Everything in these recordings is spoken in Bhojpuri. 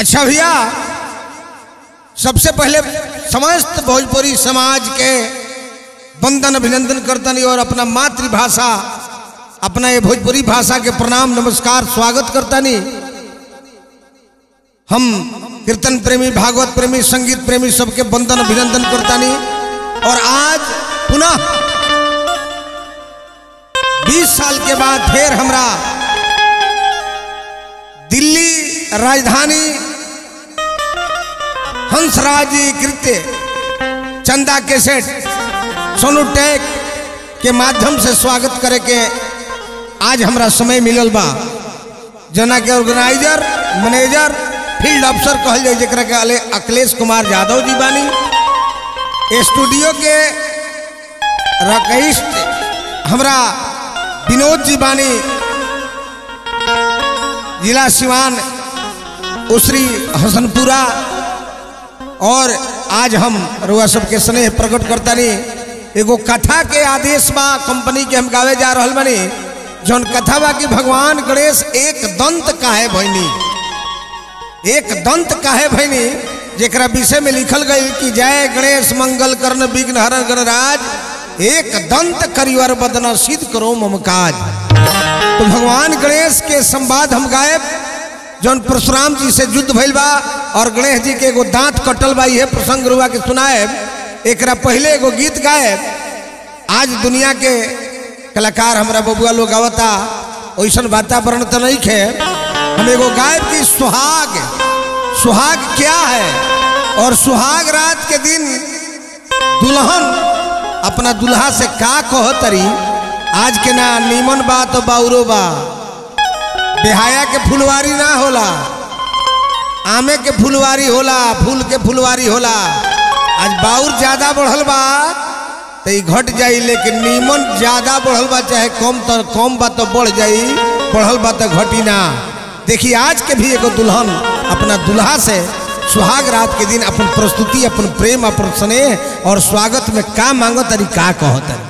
अच्छा भैया सबसे पहले समस्त भोजपुरी समाज के वंदन अभिनंदन करतनी और अपना मातृभाषा अपना ये भोजपुरी भाषा के प्रणाम नमस्कार स्वागत करतनी हम कीर्तन प्रेमी भागवत प्रेमी संगीत प्रेमी सबके वंदन अभिनंदन करतानी और आज पुनः 20 साल के बाद फिर हमरा दिल्ली राजधानी हंसराज कृत्य चंदा केसेट सोनू टेक के माध्यम से स्वागत करे के आज हमरा समय मिलल बा जना के ऑर्गेनाइजर मैनेजर फील्ड अफसर कहल जाए जरा के अले अखिलेश कुमार यादव जी बानी स्टूडियो के रकहिष्ट हमरा विनोद जी बानी जिला सिवान उसरी हसनपुरा और आज हम रुआ सबके स्नेह प्रकट करता नहीं एगो कथा के आदेश बा कंपनी के हम गावे जा रहा बनी जौन कथा बा कि भगवान गणेश एक दंत काहे भैनी एक दंत काहे भैनी जेकरा विषय में लिखल गई कि जय गणेश मंगल कर्ण विघ्न हरण गणराज एक दंत करिवर बदन सिद्ध करो ममकाज तो भगवान गणेश के संवाद हम गायब जौन परशुराम जी से युद्ध भइल बा और गणेश जी के एगो दांत कटल बा यह प्रसंग रुआ के सुनाए एक पहले एगो गीत गाए आज दुनिया के कलाकार हमारा बबुआ लोग गावता वैसन वातावरण तो नहीं खे हम एगो गायब की सुहाग सुहाग क्या है और सुहाग रात के दिन दुल्हन अपना दुल्हा से का कहतरी आज के ना नीमन बा तो बाउरो बा बेहाया के फुलवारी ना होला आमे के फुलवारी होला फूल के फुलवारी होला आज बाउर ज्यादा बढ़ल बा तो ई घट जाई लेकिन नीमन ज्यादा बढ़ल बा चाहे कम तो कम बा तो बढ़ जाई बढ़ल बा तो घटी ना देखिए आज के भी एगो दुल्हन अपना दुल्हा से सुहाग रात के दिन अपन प्रस्तुति अपन प्रेम अपन स्नेह और स्वागत में का मांगो तरी का कहो तरी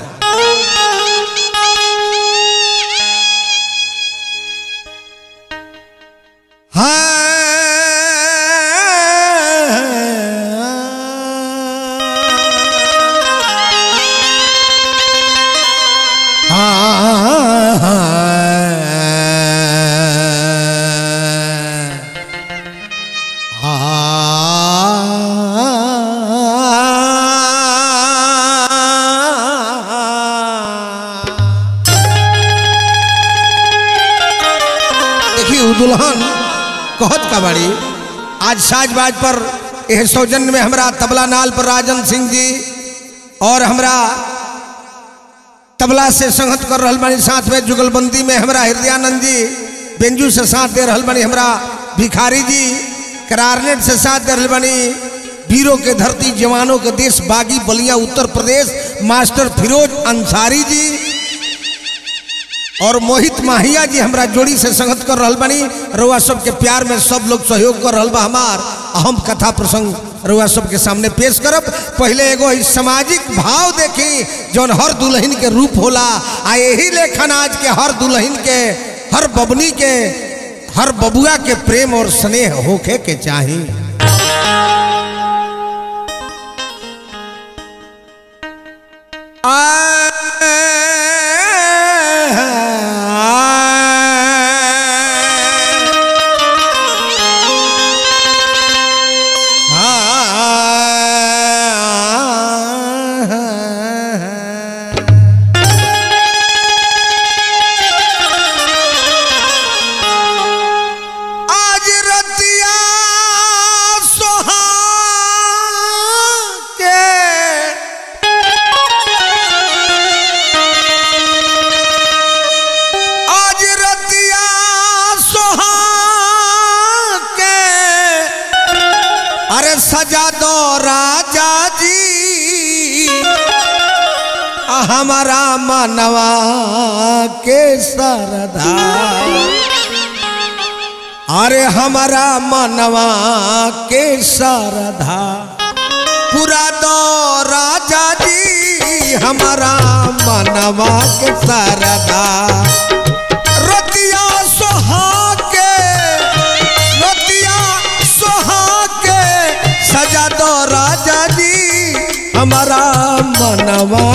देखिए दुल्हन कहत का बाड़ी आज साज बाज पर यह सौजन्य में हमरा तबला नाल पर राजन सिंह जी और हमरा तबला से संगत कर रहल बानी साथ में जुगलबंदी में हमरा हृदयानंद जी बेंजू से साथ दे रहल बानी हमरा भिखारी जी करारनेट से साथ दे रहल बानी वीरों के धरती जवानों के देश बागी बलिया उत्तर प्रदेश मास्टर फिरोज अंसारी जी और मोहित माहिया जी हमरा जोड़ी से संगत कर रहल बानी रउआ सबके प्यार में सब लोग सहयोग कर रहल बा हमार अहम कथा प्रसंग रउआ सबके सामने पेश करब पहले एगो ई सामाजिक भाव देखी जौन हर दुल्हन के रूप होला आ यही लेखन आज के हर दुल्हन के हर बबनी के हर बबुआ के प्रेम और स्नेह होखे के चाही आज रतिया सोहा के आज रतिया सोहा के अरे सजा दो राजा जी आ हमारा मनवा के सरदा अरे हमारा मनवा के सरधा पूरा दो राजा जी हमारा मनवा के सरधा रतिया सोहा के रतिया सो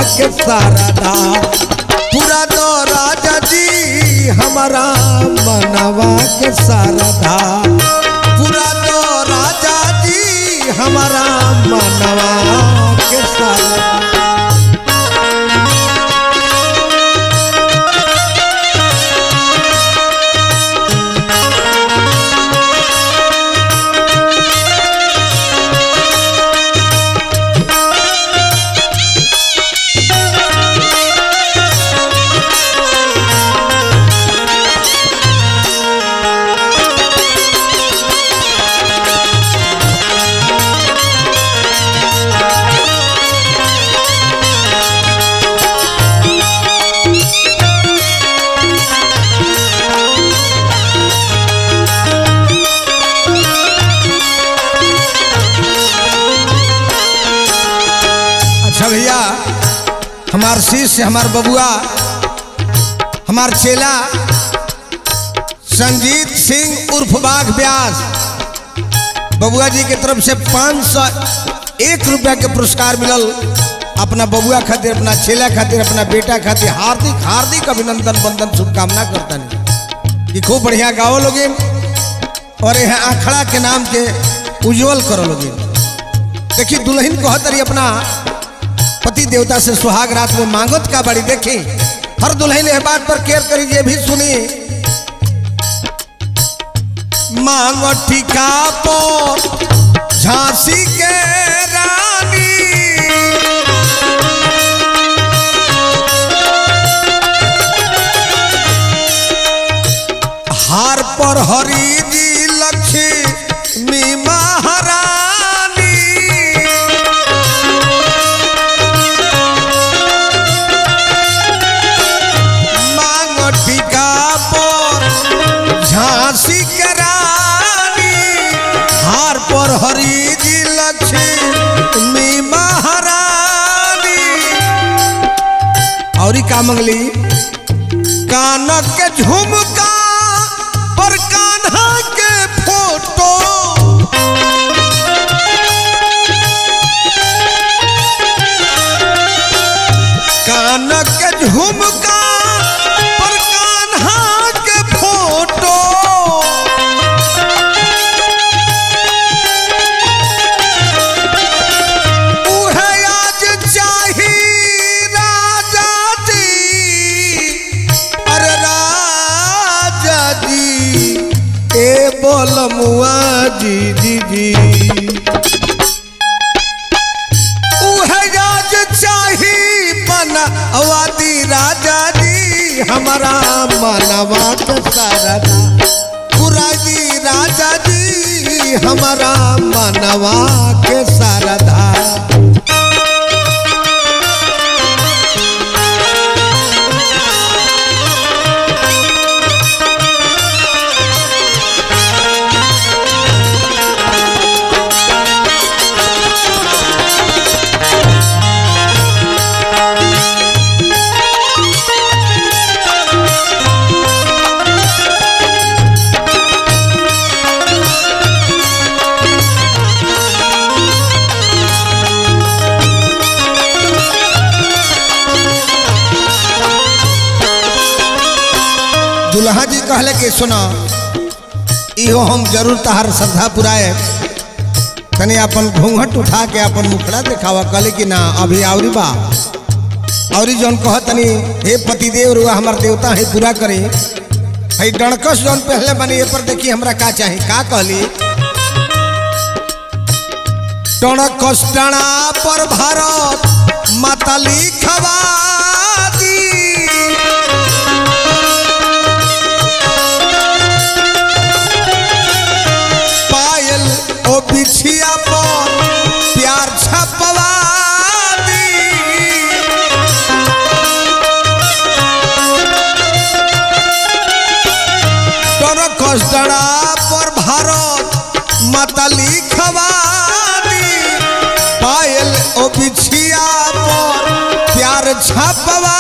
के सारदा पूरा दो राजा जी हमारा मनवा के सारदा पूरा दो राजा जी हमारा मनवा के सारदा अच्छा भैया हमार शिष्य हमार बबुआ हमार चेला संजीत सिंह उर्फ बाघ व्यास बबुआ जी की तरफ से पाँच सौ एक रुपया के पुरस्कार मिलल अपना बबुआ खातिर अपना चेला खातिर अपना बेटा खातिर हार्दिक हार्दिक अभिनंदन बंदन शुभकामना करता नहीं कि खूब बढ़िया गाओ लोगे और यह आखड़ा के नाम के उज्जवल करो लोगे देखी दुल्हन कहत रही अपना पति देवता से सुहाग रात में मांगत का बड़ी देखी हर दुल्हन यह बात पर केयर करी ये भी सुनी मांगो टिका पर झांसी के रानी हार पर हरी जी लक्ष्मी महारानी मांग टिका पर झांसी के रानी हार पर हरी जी लक्ष्मी महारानी और का मंगली कानक के झुमका पर कान्हा के फोटो कानक के झुमका पर कान्हा के फोटो उहे आज चाही राजा जी अरे राजा जी ए बोल मुआ जी जी जी उहे आज चाही बनवादी राजा जी हमारा मनवा के सारदा पुराजी राजा जी हमारा मनवा के सारदा दुल्हा जी कहले कि सुनो इहो हम जरूर तहार श्रद्धा पुराए तनी अपन घूंघट उठा के अपन मुखड़ा दिखावा कहले कि ना अभी आवरी बा और जौन कह तनी हे पतिदेव रुआ हमार देवता है पूरा करे है डणकस जौन पहले बनी ये पर देखी हमरा का चाही का कहली टणकस टणा पर भारत मातली खवा दी पायल ओ बिछिया पर प्यार छपवा दी तोर कष्टड़ा पर भारत माता लिखवा दी पायल ओ बिछिया पर प्यार छपवा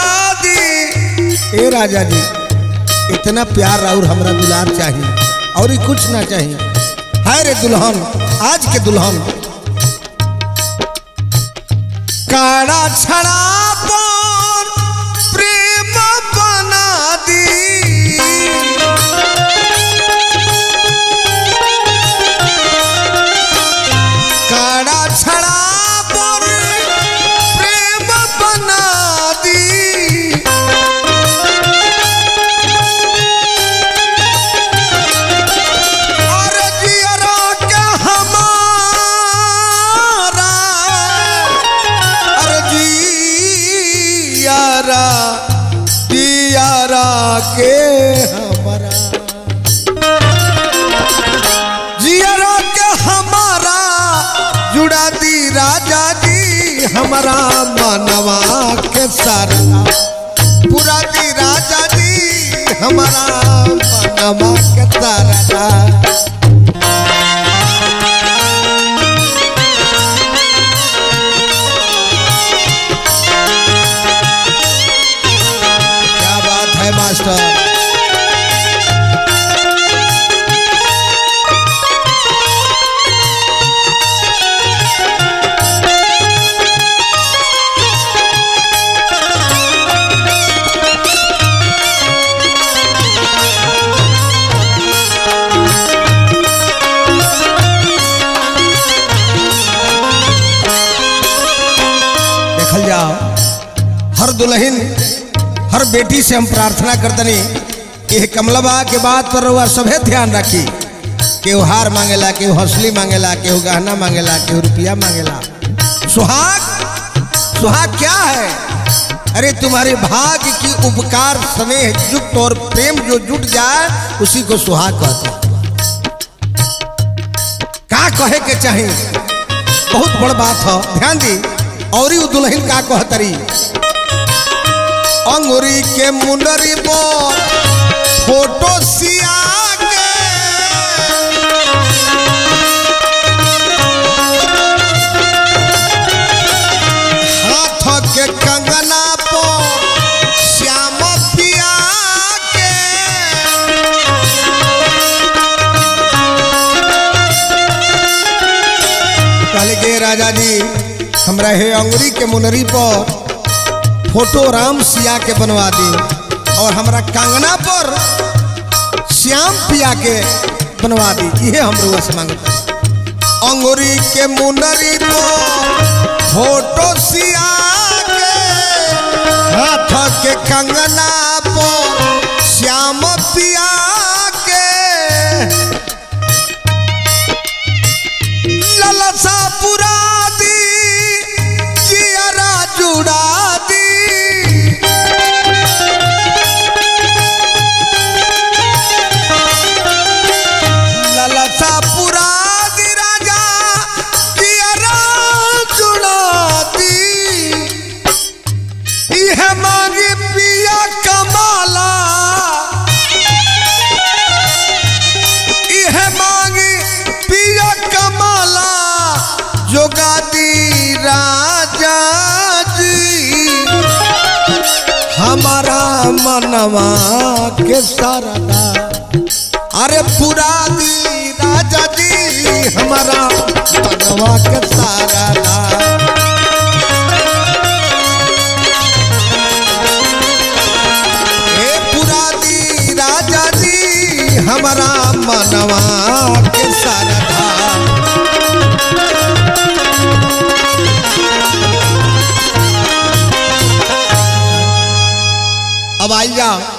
दी ए राजा जी इतना प्यार और हमरा दुलार चाहिए और ही कुछ ना चाहिए है रे दुल्हन आज के दुल्हन काड़ा छड़ा पर प्रेम बना दी काड़ा छड़ा पर प्रेम बना दी और जियरा के हमारा अरे जियारा जियारा के हमारा जियरा के हमारा जुड़ा दी राजा जी हमारा मनवा के सारा पूरा दी राजा जी हमारा मनवा के तारा क्या बात है मास्टर देखल जाओ हर दुल्हन हर बेटी से हम प्रार्थना करतनी कि कमलबा के बात पर रउआ सभे ध्यान रखी केहू हार मांगेला केहू हंसली मांगेला केहू गहना मांगेला केहू रुपया मांगेला सुहाग सुहाग क्या है अरे तुम्हारे भाग्य की उपकार स्नेह युक्त और प्रेम जो जुट जाए उसी को सुहाग कहते हैं का कहे के चाहिए बहुत बड़ बात है ध्यान दी और उ दुल्हन का कहतरी अंगूरी के मुंडरी पर फोटो सिया के हाथ के कंगना पर श्याम पिया के कहले के राजा जी हमरा हे अंगुरी के मुनरी पर फोटो राम सिया के बनवा दी और हमरा कंगना पर श्याम पिया के बनवा दी ये हम रुआ से मांगते अंगुरी के मुनरी पर फोटो सिया के हाथ के कंगना पर श्याम पिया के ललसा पुरा दी जियरा जुड़ा दी ललसा पुरा दी राजा जियरा जुड़ा दी इह मांगी पिया कमाला इह मांगी पिया कमाला जोगादी राजा जी हमारा मनवा के सरदा अरे पूरा दी राजा जी हमारा मनवा के सरदा हे पूरा दी राजा जी हमारा मनवा के सरदा अब आई जाओ